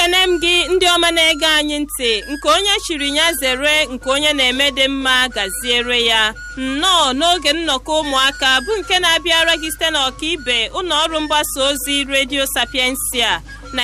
ekene m gị ndị ọma na-ege anyị ntị nke onye chiri ya zere nke onye na-eme dị mma gaziere ya nnọọ n'oge nnọkọ ụmụaka bụ nke na-abịara gị site n'ọkaibe ụlọ ọrụ mgbasa ozi redio sapiensia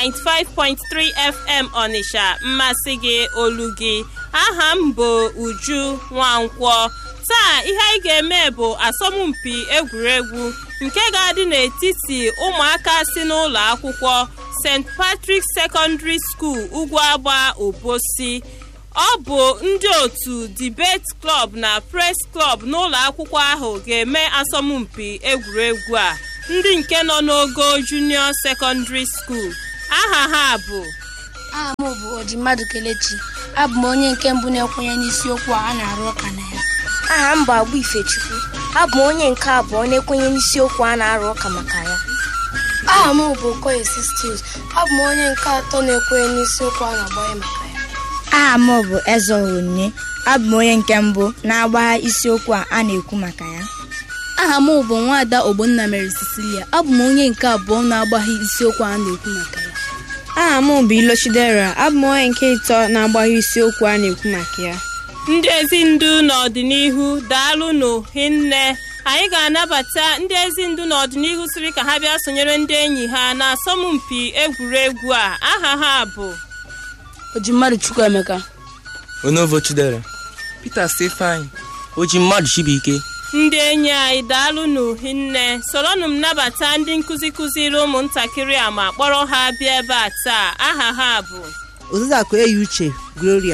95.3 fm ọnịsha mmasị gị olu gị aha m bụ uju nwankwọ taa ihe anyị ga-eme bụ asọmpi egwuregwu nke ga-adị n'etiti ụmụaka si n'ụlọ akwụkwọ st patrick secondary school ugwuagba obosi ọ bụ ndị otu debate club na press club n'ụlọ akwụkwọ ahụ ga-eme asọmpi egwuregwu a ndị nke nọ n'ogo junior secondary school aha ha bụ aha m bụ ojimmadụ kelechi abụ m onye nke mbụ na-ekwenye n'isiokwu a a na-arụ ụka na ya aha m bụ agba ifechukwu abụ m onye nke abụọ na-ekwenye n'isiokwu a na-arụ ụka maka ya aha m bụ okoye sistis abụ m onye nke atọ na-ekwenye n'isiokwu a na-agbanye maka ya aha m bụ eze onye abụ m onye nke mbụ na-agbagha isiokwu a a na-ekwu maka ya aha m bụ nwaada ogbonna mere cecilia abụ m onye nke abụọ na-agbaghị isiokwu a na-ekwu maka ya aha m bụ ilochidera abụ m onye nke ịtọ na-agbaghị isiokwu a na-ekwu maka ya ndị ezi ndu n'ọdịnihu daalụnụ hinne anyị ga-anabata ndị ezi ndu n'ọdịnihu siri ka ha bịa sonyere ndị enyi ha na asọmpi egwuregwu a aha ha bụ ojimmadụ chukwuemeka onovo chidera peter stefani oji mmadụ chibuike ndị enyi anyị daalụnụ hinne soronụ m nabata ndị nkụzi kụziri ụmụntakịrị a ma kpọrọ ha bịa ebe a taa aha ha bụ oziakụ eyi uche gloria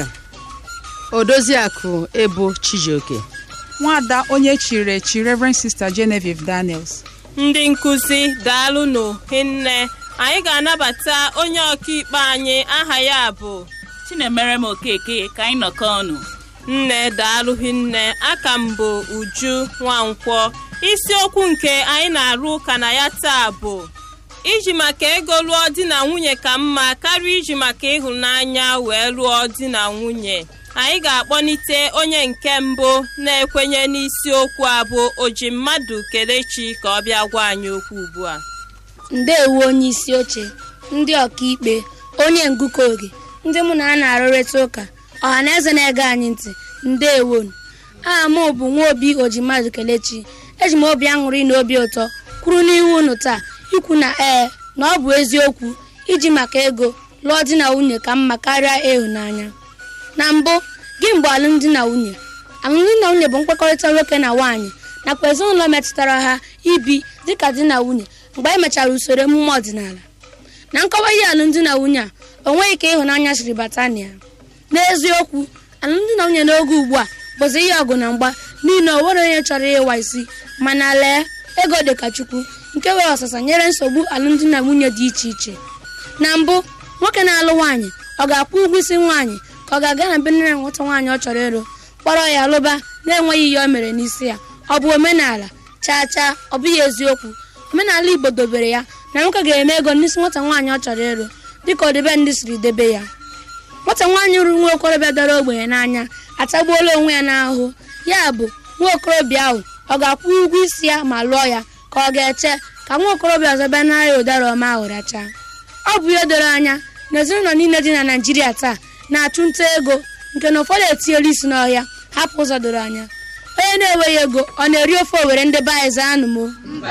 odoziakụ ebo chijioke nwada onye chiri echi reverend sister genevieve daniels ndị nkụzi daalụnụ hinne anyị ga-anabata onye ọkaikpe anyị aha ya bụ chinemerem okeke ka anyị nọkọ ọnụ nne daalụ hinne aka m bụ uju nwankwọ isiokwu nke anyị na-arụ ụka na ya taa bụ iji maka ego lụọ di na nwunye ka mma karịa iji maka ịhụnanya wee lụọ di na nwunye anyị ga-akpọlite onye nke mbụ na-ekwenye n'isiokwu a bụ oji mmadụ kelechi ka ọ bịa gwa anyị okwu ugbu a ndeewu onye isi oche ndị ọkaikpe onye ngụkọ oge ndị mụ na ha na-arụrịta ụka ọha na eze na-ege anyị ntị ndewonu aha m bụ nwaobi ojimadụ kelechi eji m obi aṅụrị na obi ụtọ kwuru n'ihu unu taa ikwu na ee na ọ bụ eziokwu iji maka ego lụọ di na nwunye ka mma karịa ịhụnanya na mbụ gị mgbe alụmdi na nwunye alụmdi na nwunye bụ mkpakọrịta nwoke na nwaanyị nakwa ezinụlọ metụtara ha ibi dịka di na nwunye mgbe e mechara usoro emume ọdịnala na nkọwa ihe alụmdi na nwunye a o nweghị ka ịhụnanya siri bata na ya n'eziokwu alụmdi na nwunye n'oge ugbu a bụzi ihe ọgụ na mgba n'ihi na o nwere onye chọrọ ịwa isi mana lee ego dịka chukwu nke nwere ọsasa nyere nsogbu alụmdi na nwunye dị iche iche na mbụ nwoke na-alụ nwaanyị ọ ga-akwụ ụgwọ isi nwaanyị ka ọ ga-aga na be nne na nwata nwaanyị ọ chọrọ ịlụ kpọrọ ya lụba na-enweghị ihe o mere n'isi ya ọ bụ omenala chaa chaa ọ bụghị eziokwu omenala igbo dobere ya na nwoke ga-eme ego n'isi nwata nwaanyị ọ chọrọ ịlụ dịka ọdịbe ndị siri debe ya nwata nwaanyị ruru nwa okorobịa dara ogbenye n'anya atagbuola onwe ya n'ahụhụ ya bụ nwa okorobịa ahụ ọ ga-akwụ ụgwọ isi ya ma lụọ ya ka ọ ga-eche ka nwa okorobịa ọzọ bịa nara ya ụdara ọma ahụ rachaa ọ bụ ihe doro anya na ezinụlọ niile dị na naijiria taa na-achụ nta ego nke na ụfọdụ etinyela isi n'ọhịa hapụ ụzọ doro anya onye na-enweghị ego ọ na-eri ofe owere ndị be anyị zaa anụmo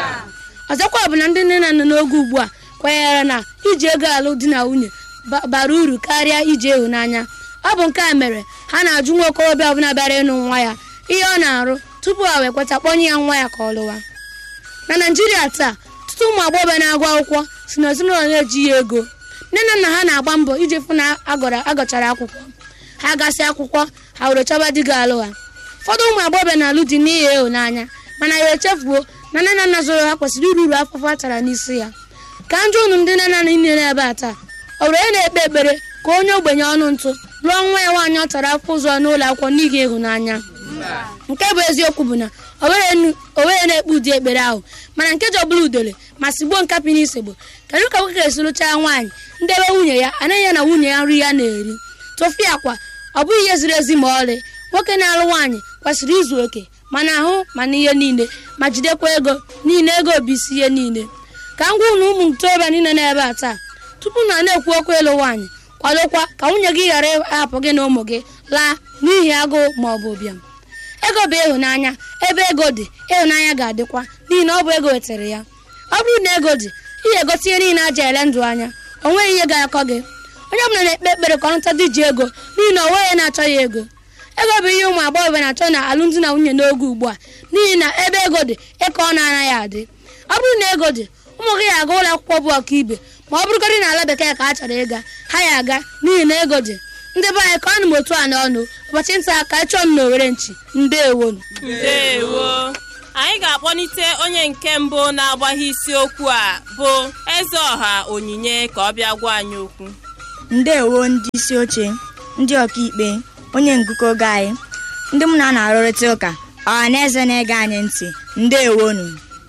ọzọkwa bụ na ndị nne na nna n'oge ugbu a kwenyere na iji ego alụ di na nwunye bara uru karịa iji ịhụnanya ọ bụ nke a mere ha na-ajụ nwa okorobịa ọbụla bịara ịnụ nwa ya ihe ọ na-arụ tupu ha wee kweta kpọnye ya nwa ya ka ọ lụwa na naijiria taa ọtụtụ ụmụ agbọghọbịa na-agụ akwụkwọ si na ezinụlọ na-ejighị ego nne na nna ha na-agba mbọ iji fụ na agọchara akwụkwọ ha gasị akwụkwọ ha were chọba di ga-alụ ha ụfọdụ ụmụ agbọghọbịa na-alụ di n'ihi ịhụnanya mana ya echefuo na nne na nna zụrụ ha kwesịrị uru uru afụfụ a tara n'isi ya ka njọ unu ndị nne na nna niile ebe a taa ọ bụrụ onye na-ekpe ekpere ka onye ogbenye ọnụ ntụ lụọ nwa ya nwaanyị ọ tara afọ ụzọ n'ụlọ akwụkwọ n'ihi ịhụnanya nke bụ eziokwu bụ na o were na-ekpe ụdị ekpere ahụ mana nke ji ọbụla udele ma sigbuo nkapị n'isegbo kedu ka nwoke ga-esi lụchaa nwaanyị ndebe nwunye ya anaghị ya na nwunye ya nri ya na-eri tụfịa akwa ọ bụghị ihe ziri ezi ma ọlị nwoke na-alụ nwaanyị kwesịrị izu oke mana ahụ mana ihe niile ma jidekwa ego niile ego bụ isi ihe niile ka m gwa unu ụmụ ntorobịa niile n'ebe a taa tupu na na-ekwu okwu ịlụ nwaanyị kwadokwa ka nwunye gị ghara ịhapụ gị na ụmụ gị laa n'ihi agụụ ma ọ bụ ụbịam ego bụ ịhụnanya ebe ego dị ịhụnanya ga-adịkwa n'ihi na ọ bụ ego wetara ya ọ bụrụ na ego dị ị ga-egote ihe niile aja ele ndụ anya o nweghị ihe ga-akọ gị onye ọbụla na-ekpe ekpere ka ọ nụta dị ji ego n'ihi na o nweghị na-achọ ya ego ego bụ ihe ụmụ agbọghọbịa na-achọ na alụmdi na nwunye n'oge ugbu a n'ihi na ebe ego dị ịka ọ na-anaghị adị ọ bụrụ na ego dị ụmụ gị ga-aga ụlọ akwụkwọ bụ ọkaibe ma ọ bụrụgodị na ala bekee ka a chọrọ ịga ha ya aga n'ihi na ego dị ndị be anyị ka ọnụ m otu a n'ọnụ ụbọchị nta ka ịchọ m na owere nchi ndewonu ndewo anyị ga-akpọlite onye nke mbụ na-agbaghe isiokwu a bụ eze ọha onyinye ka ọ bịa gwa anyị okwu ndewo ndị isi oche ndị ọkaikpe onye ngụkọ oge anyị ndị mụ na a na-arụrịta ụka ọha na eze na-ege anyị ntị ndewonu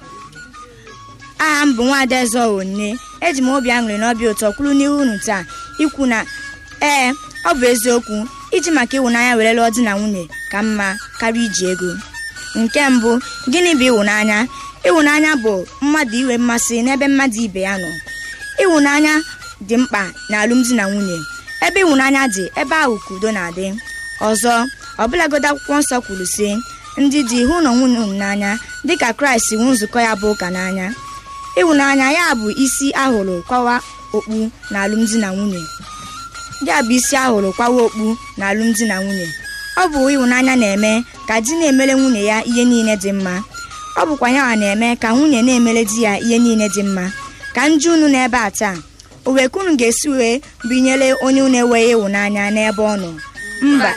aha m bụ nwaada eze onyinye eji m obi aṅụrị na ọbịa ụtọ kwuru n'ihu unu taa ikwu na ee ọ bụ eziokwu iji maka ịhụnanya were lụọ di na nwunye ka mma karịa iji ego nke mbụ gịnị bụ ịhụnanya ịhụnanya bụ mmadụ inwe mmasị n'ebe mmadụ ibe ya nọ ịhụnanya dị mkpa n'alụmdi na nwunye ebe ịhụnanya dị ebe ahụ ka udo na-adị ọzọ ọbụlagodo akwụkwọ nsọ kwuru sị ndị di hụ na nwunye unu n'anya dịka kraịst hụ nzukọ ya bụ ụka n'anya ịhụnanya ya bụ isi ahụrụ kwawa okpu na alụmdi na nwunye ya bụ isi ahụrụ kwawa okpu na alụmdi na nwunye ọ bụ ịhụnanya na-eme ka di na-emere nwunye ya ihe niile dị mma ọ bụkwa ya na-eme ka nwunye na-emere di ya ihe niile dị mma ka ndị unu n'ebe a taa owekunu ga-esi wee binyere onye unu enweghị ịhụnanya n'ebe ọ nọ mba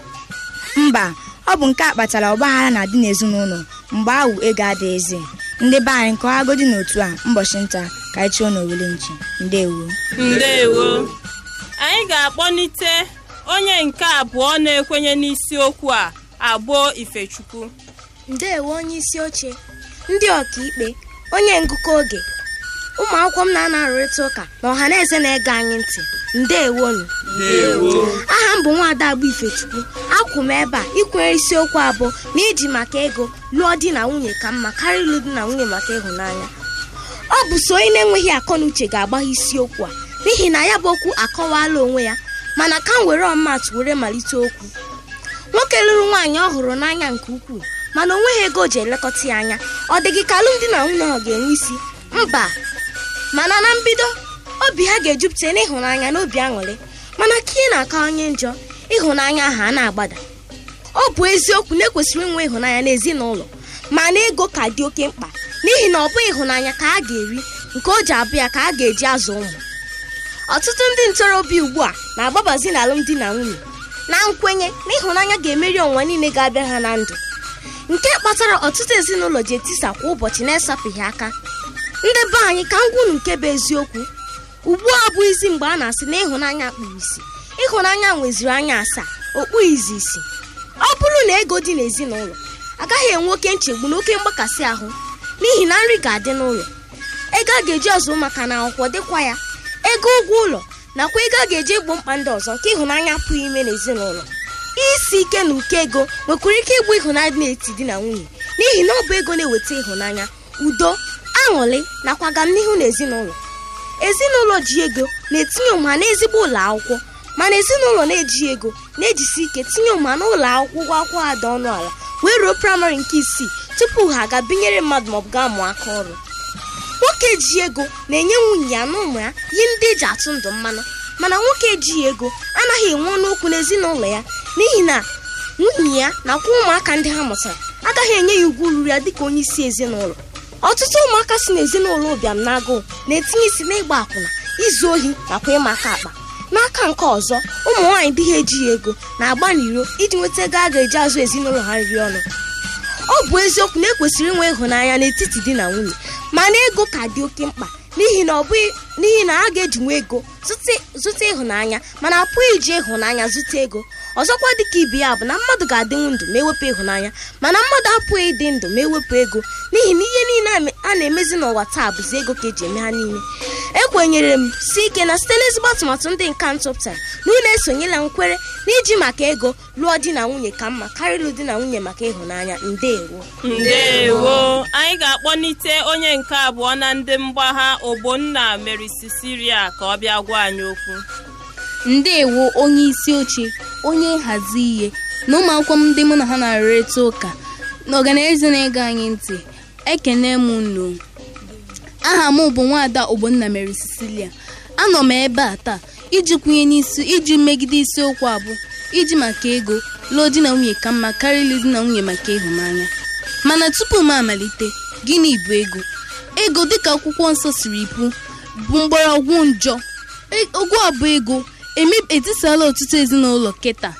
mba ọ bụ nke a kpatara ọgbaghara na-adị n'ezinụlọ mgbe ahụ ego adịghịzi ndị be anyị nke ọgodi n'otu a mbọchị nta ka anyị chụọ n'owele nchi ndewo ndewo anyị ga-akpọlite onye nke abụọ na-ekwenye n'isiokwu a abụọ ifechukwu ndewo onye isi oche ndị ọkaikpe onye ngụkọ oge ụmụ akwụkwọ m na-ana arụrịta ụka na ọha na eze na-ege anyị ntị ndewonu aha m bụ nwaada agba ifechukwu akwụ m ebe a ikwenyere isiokwu abụọ na iji maka ego lụọ di na nwunye ka mma karịa ịlụ di na nwunye maka ịhụnanya ọ bụ so onye na-enweghị akọ na uche ga-agbaghe isiokwu a n'ihi na ya bụ okwu akọwala onwe ya mana ka m were ọmatụ were malite okwu nwoke lụrụ nwaanyị ọ hụrụ n'anya nke ukwuu mana o nweghị ego o ji elekọta ya anya ọ dị gị ka alụmdi na nwunye ahụ ga-enwe isi mba mana na mbido obi ha ga-ejupụta n'ịhụnanya na obi aṅụrị mana ka ị na-aka onye njọ ịhụnanya ahụ a na-agbada ọ bụ eziokwu na ekwesịrị inwe ịhụnanya n'ezinụlọ mana ego ka dị oke mkpa n'ihi na ọ bụ ịhụnanya ka a ga-eri nke o ji abụ ya ka a ga-eji azụ ụmụ ọtụtụ ndị ntorobịa ugbu a na-agbabazi n'alụmdi na nwunye na nkwenye na ịhụnanya ga-emeri ọnwa niile ga-abịa ha na ndụ nke kpatara ọtụtụ ezinụlọ ji etisa kwa ụbọchị na-esapụghị aka ndị be anyị ka ngwunu nke bụ eziokwu ugbu a abụghịzi mgbe a na-asị na ịhụnanya kpuru isi ịhụnanya nweziri anya asaa okpughịzi isi ọ bụrụ na ego dị n'ezinụlọ agaghị enwe oke nchegbu na oke mgbakasị ahụ n'ihi na nri ga-adị n'ụlọ ego a ga-eji ọzụ maka na akwụkwọ dịkwa ya ego ụgwọ ụlọ nakwa ego a ga-eji egbo mkpa ndị ọzọ nke ịhụnanya apụghị ime n'ezinụlọ isi ike na ụkọ ego nwekwara ike ịbụ ịhụnanya dị n'etiti di na nwunye n'ihi na ọ bụ ego na-eweta ịhụnanya udo aṅụrị nakwa agamnihu n'ezinụlọ ezinụlọ ji ego na-etinye ụma n'ezigbo ụlọ akwụkwọ mana ezinụlọ na-eji ego na-ejisi ike tinye ụma n'ụlọ akwụkwọ ụgwọ akwụkwọ ha dị ọnụ ala wee ruo praịmarị nke isii tupu ha aga binyere mmadụ maọbụ gaa mụọ aka ọrụ nwoke ji ego na-enye nwunye ya na ụmụ ya ihe ndị eji atụ ndụ mmanụ mana nwoke ejighị ego anaghị enwe ọnụ okwu n'ezinụlọ ya n'ihi na nwunye ya nakwa ụmụaka ndị ha mụtara agaghị enye ya ugwu ruru ya dịka onye isi ezinụlọ ọtụtụ ụmụaka si n'ezinụlọ ụbịam na agụụ na-etinye isi n'ịgba akwụna izu ohi nakwa ịma aka akpa n'aka nke ọzọ ụmụ nwaanyị dị ha ejighị ego na-agba n'iro iji nweta ego a ga-eji azụ ezinụlọ ha nri ọnụ ọ bụ eziokwu na ekwesịrị inwe ịhụnanya n'etiti di na nwunye mana ego ka dị oke mkpa n'ihi na ọ bụghị n'ihi na a ga-ejinwe ego zụta ịhụnanya mana apụghị iji ịhụnanya zụta ego ọzọkwa dịka ibe ya bụ na mmadụ ga-adịnwu ndụ ma ewepụ ịhụnanya mana mmadụ apụghị ịdị ndụ ma ewepụ ego n'ihi na ihe niile a na-emezi n'ụwa taa bụzi ego ka eji eme ha niile ekwenyere m si ike na site n'ezigbo atụmatụ ndị nka ntụpụtara na unu esonyela nkwere n'iji maka ego lụọ di na nwunye ka mma karịa ịlụ di na nwunye maka ịhụnanya ndewo ndewo anyị ga-akpọlite onye nke abụọ na ndị mgbagha ogbonna meri sisiria ka ọ bịa gwa anyị okwu ndeewo onye isi oche onye nhazi ihe na ụmụ akwụkwọ m ndị mụ na ha na-arụrịta ụka na ọganeze na-ege anyị ntị ekene m unu aha m bụ nwaada ogbonna mary cecilia anọ m ebe a taa iji kwunye n'isi iji megide isiokwu abụ iji maka ego lụọ di na nwunye ka mma karịa ịlụ di na nwunye maka ịhụnanya mana tupu m amalite gịnị bụ ego ego dịka akwụkwọ nsọ siri kwu bụ mgbọrọgwụ njọ ogwu abụ ego etisala ọtụtụ ezinụlọ kịta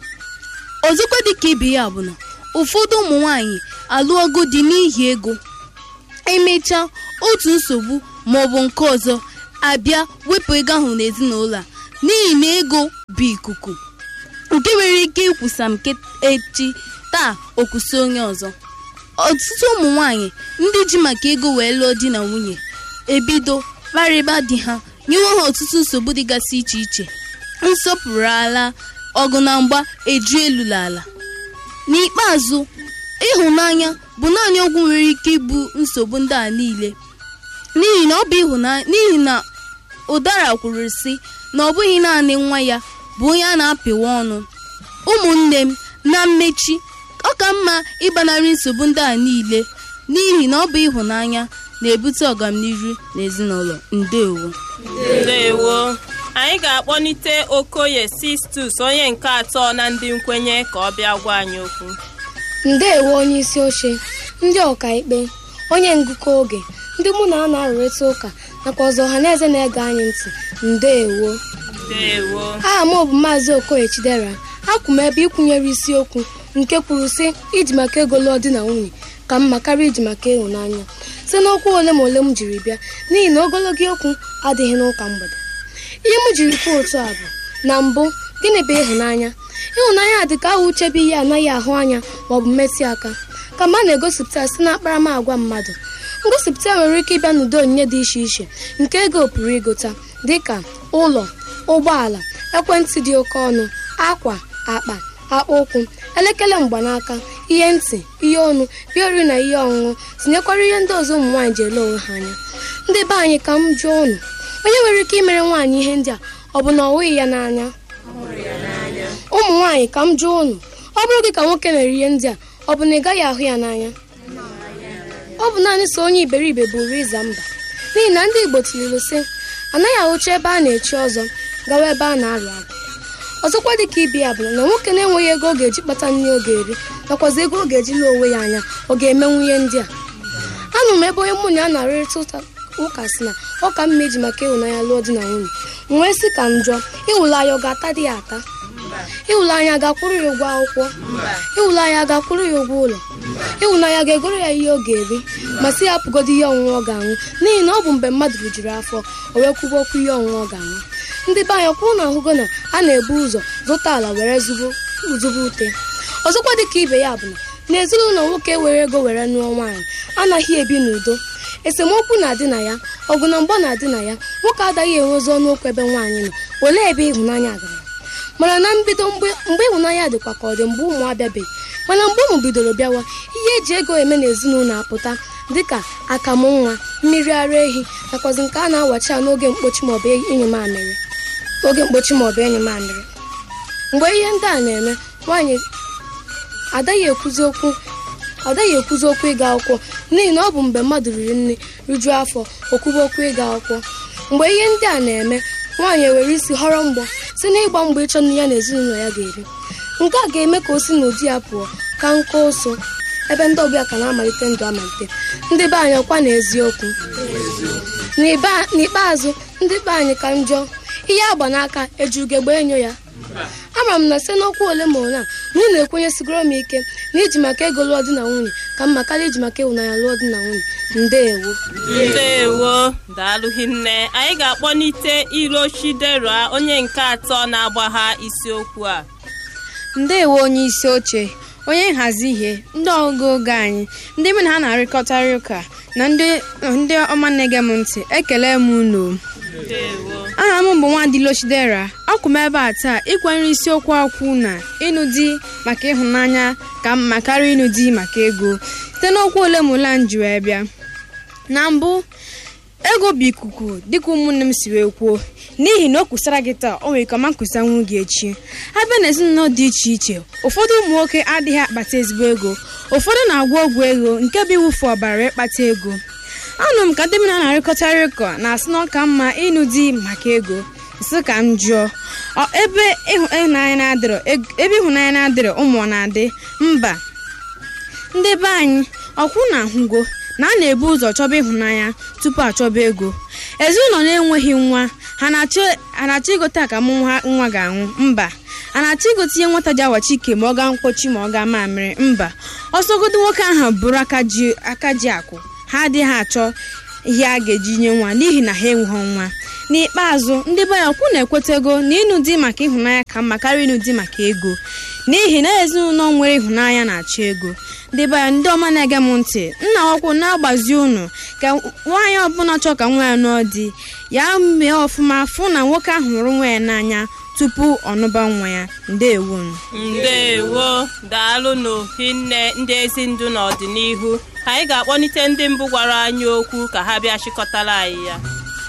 ọzọkwa dịka ibe ya bụ na ụfọdụ ụmụ nwanyị alụọgo di n'ihi ego emechaa otu nsogbu maọbụ nke ọzọ abịa wepụ ego ahụ n'ezinụlọ a n'ihi na ego bụ ikuku nke nwere ike ikwusa m echi taa okwusi onye ọzọ ọtụtụ ụmụ nwanyị ndị ji maka ego wee lụọ di na nwunye ebido kparịba di ha nyewe ha ọtụtụ nsogbu dịgasị iche iche nsọpụrụ ala ọgụ na mgba eju elu ala n'ikpeazụ ịhụnanya bụ naanị ọgwụ nwere ike ibu nsogbu ndị a niile n'ihi na ọ bụ ịhụnanya n'ihi na ụdara kwuru sị na ọ bụghị naanị nwa ya bụ onye a na-apịwa ọnụ ụmụnne m na mmechi ọ ka mma ịgbanarị nsogbu ndị a niile n'ihi na ọ bụ ịhụnanya na-ebute ọganihu n'ezinụlọ ndewo ndewo anyị ga-akpọlite okoye sistus onye nke atọ na ndị nkwenye ka ọ bịa gwa anyị okwu ndeewo onye isi oche ndị ọkaikpe onye ngụkọ oge ndị mụ na a na-arụrịta ụka nakwa ọzọ ọha na eze na-ege anyị ntị ndeewo ndewo aha m bụ maazị okoye chidera akwụ m ebe ịkwụnyere isiokwu nke kwuru sị iji maka ego lụọ di na nwunye ka mma karịa iji maka ịhụnanya site n'okwu ole ma ole m jiri bịa n'ihi na ogologo okwu adịghị n'ụka mgbede ihe m jiri kwuo otu a bụ na mbụ gịnị bụ ịhụnanya ịhụnanya dị ka ahụ uche bụ ihe anaghị ahụ anya maọbụ mmetụ aka kama a na-egosipụta site na akparamagwa mmadụ ngosipụta nwere ike ịbịa n'ụdị onyinye dị iche iche nke ego pụrụ ịgụta dịka ụlọ ụgbọala ekwentị dị oke ọnụ akwa akpa akpa ụkwụ elekere mgbanaka ihe ntị ihe ọnụ ihe oriri na ihe ọṅụṅụ tinyekwara ihe ndị ọzọ ụmụ nwaanyị ji ele onwe ha anya ndị be anyị ka m jụọ ụnụ onye nwere ike imere nwaanyị ihe ndị a ọ bụ na ọ hụghị ya n'anya ụmụ nwaanyị ka m jụọ ụnụ ọ bụrụ gị ka nwoke mere ihe ndị a ọ bụ na ị gaghị ahụ ya n'anya ọ bụ naanị so onye iberibe bụrụ ịza mba n'ihi na ndị igbo tirilu sị anaghị ahụcha ebe a na-echi ọzọ gawa ebe a na-arụ agụ ọzọkwa dịka ibe ya bụ na nwoke na-enweghị ego ọ ga-eji kpata nri ọ ga-eri nakwazi ego ọ ga-eji lee onwe ya anya ọ ga-emenwu ihe ndị a anụ m ebe onye mụ na ya na-arịrịta ụka si na ọ ka mma iji maka ịhụnanya lụọ di na nwunye m wee sị ka m jụọ ịhụlanya ọ ga-ata dị ya ata ịhụlanya ga-akwụrụ ya ụgwọ akwụkwọ ịhụlanya ga-akwụrụ ya ụgwọ ụlọ ịhụnanya ga-egoro ya ihe ọ ga-eri ma sị ya apụgodo ihe ọṅụṅụ ọ ga-aṅụ n'ihi na ọ bụ mgbe mmadụ rijuru afọ o wee kwuba okwu ihe ọṅụṅụ ọ ga-aṅụ ndị be anyị kwụrụ na ahụgo na a na-ebu ụzọ zụta ala were zụba ute ọzọkwa dịka ibe ya bụ na n'ezinụlọ nwoke were ego were nụọ nwaanyị anaghị ebi n'udo esemokwu na-adị na ya ọgụ na mgba na-adị na ya nwoke adaghị enwezi ọnụ okwu ebe nwaanyị nọ olee ebe ịhụnanya gara mana na mbido mgbe ịhụnanya dịkwa ka ọ dị mgbe ụmụ abịabeghị mana mgbe ụmụ bidoro bịawa ihe eji ego eme n'ezinụlọ apụta dịka akamụ nwa mmiri ara ehi nakwazi nke a na-awachi ya n'oge mkpochi maọbụ enyi mamịrị oge mkpochi maọbụ enyi mamịrị mgbe ihe ndị a na-eme nwaanyị adaghị ekwuzi okwu adaghị ekwuzi okwu ịga akwụkwọ n'ihi na ọ bụ mgbe mmadụ riri nri rijuo afọ okwuba okwu ịga akwụkwọ mgbe ihe ndị a na-eme nwaanyị ewere isi họrọ mgbọ si n'ịgba mgbọ ịchọ nri ya na ezinụlọ ya ga-eri nke a ga-eme ka o si n'ụdị ya pụọ ka nkọ ụsụ ebe ndị ọbịa ka na-amalite ndụ amalite ndị be anyị ọkwa na eziokwu n'ikpeazụ ndị be anyị ka njọ ihe agba n'aka ejugegbe enyo ya ama m na site n'okwu ole ma ole a na unu ekwenyesigoro m ike na iji maka ego lụọ di na nwunye ka mma karịa iji maka ịhụnanya lụọ di na nwunye ndeewo ndewo daalụghị nne anyị ga-akpọlite iro chidera onye nke atọ na-agbagha isiokwu a ndewo onye isi oche onye nhazi ihe ndị ọgụgụ oge anyị ndị mụ na ha na-arịkọtarị ụka na ndị ọma na-ege m ntị ekele m unu aha m bụ nwadilo chidera akwụ m ebe a taa ịkwanyere isiokwu akwụ na ịnụ di maka ịhụnanya ka mma karịa ịnụ di maka ego site n'okwu ole ma ole m ji wee bịa na mbụ ego bụ ikuku dịka ụmụnne m si wee kwuo n'ihi na o kwusara gị taa o nwere ike ọma nkwusanwu gị echi abịa na ezinụlọ dị iche iche ụfọdụ ụmụ nwoke adịghị akpata ezigbo ego ụfọdụ na-agwọ ọgwụ ego nke bụ iwufu ọbara ịkpata ego anụ m ka ndị mena na-arịkọtarị ụkọ na-asị na ọ ka mma ịnụ di maka ego sị ka m jụọ ọ ebe ịhụnanya na-adịrọ ebe ịhụnanya na-adịrọ ụmụ ọ na-adị mba ndị be anyị ọkwụ na ahụgo na a na-ebu ụzọ chọba ịhụnanya tupu achọba ego ezinụlọ na-enweghị nwa ha na-achọ igote akamụ nwa ga-anwụ mba a na-achọ igote ihe nwata ji awachi ike ma ọ gaa mkpochi ma ọ gaa mamịrị mba ọsọgodo nwoke ahụ bụrụ aka ji akụ ha adịghị achọ ihe a ga-eji nye nwa n'ihi na ha enweghị nwa n'ikpeazụ ndị be ya kwu na-ekwetego na ịnụ di maka ịhụnanya ka mma karịa ịnụ di maka ego n'ihi na ezinụlọ nwere ịhụnanya na-achọ ego ndị be ya ndị ọma na-ege m ntị nna ọkwụ na-agbazi unu ka nwaanyị ọbụla chọọ ka nwa ya nụọ di ya mee ọfụma fụ na nwoke ahụ hụrụ nwa ya n'anya tupu ọnụba nwa ya ndewo ndewo daalụ n'ohinne ndị ezi ndụ n'ọdịnihu anyị ga-akpọlite ndị mbụ gwara anyị okwu ka ha bịa chịkọtara anyị ya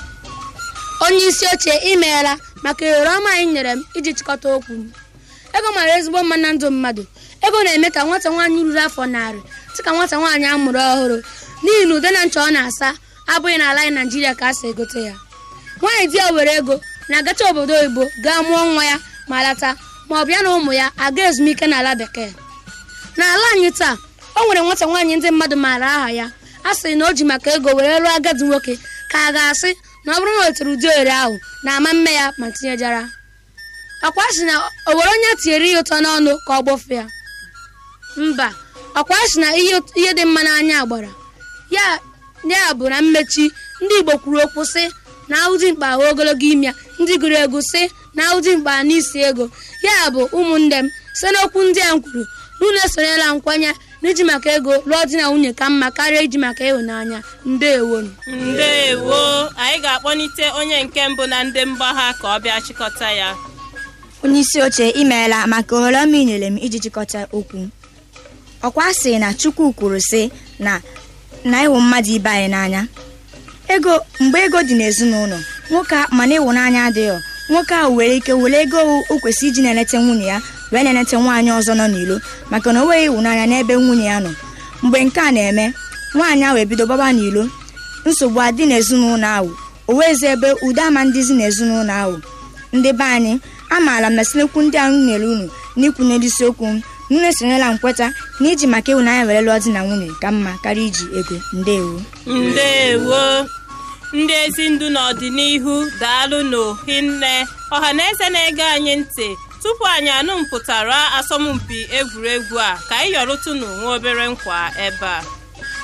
onye isi oche imeela maka ohere ọma anyị nyere m iji chịkọta okwu m ego mara ezigbo mma na ndụ mmadụ ego na-eme ka nwata nwaanyị ruru afọ narị dịka nwata nwaanyị a mụrụ ọhụrụ n'ihi na ude na ncha ọ na-asa abụghị n'ala anyị naijiria ka a si egote ya nwaanyị di ya were ego na-agacha obodo oyibo gaa mụọ nwa ya ma lata ma ọ bịa na ụmụ ya aga ezumike n'ala bekee n'ala anyị taa o nwere nwata nwaanyị ndị mmadụ maara aha ya a sịrị na o ji maka ego were lụọ agadi nwoke ka a ga-asị na ọ bụrụ na o tere ụdị ohere ahụ na-ama mme ya ma tinyejara ọkwa sị na o were onye tinyere ya ụtọ n'ọnụ ka ọ gbofe ya mba ọkwa sị na ihe dị mma n'anya gbara ya ya bụ na mmechi ndị igbo kwuru okwu sị na ahụdị mkpa ahụ ogologo ime ya ndị gụrụ egwu sị na ahụdị mkpa n'isi ego ya bụ ụmụnne m site n'okwu ndị a m kwuru n'ụlọ esonyela nkwenye n'iji maka ego lụọ di na nwunye ka mma karịa iji maka ịhụnanya ndewo ndewo anyị ga-akpọlite onye nke mbụ na ndị mgbagha ka ọ bịa chịkọta ya onye isi oche imeela maka ohere ọma ị nyere m iji chịkọta okwu ọkwa sị na chukwu kwuru sị na na ịhụ mmadụ ibe anyị n'anya ego mgbe ego dị n'ezinụlọ nwoke mana ịhụnanya adịghị nwoke ahụ nwere ike were ego o kwesịrị iji na-eleta nwunye ya wee na-eleta nwaanyị ọzọ nọ n'ilo maka na o nweghị ịhụnanya n'ebe nwunye ya nọ mgbe nke a na-eme nwaanyị ahụ ebido gbaba n'ilo nsogbu adị n'ezinụlọ ahụ o wezi ebe udo ama ndịzi n'ezinụlọ ahụ ndị be anyị amaala m na sinekwu ndị ahụ nyere unu n'ikwu n'isiokwu m nne esonyela nkweta na iji maka ịhụnanya were lụọ di na nwunye ka mma karịa iji ego ndewo ndewo ndị ezi ndụ n'ọdịnihu daalụ n'ohinne ọha na eze na-ege anyị ntị tupu anyị anụ mpụtara asọmpi egwuregwu a ka anyị yọrụtụnụ nwa obere nkwa ebe a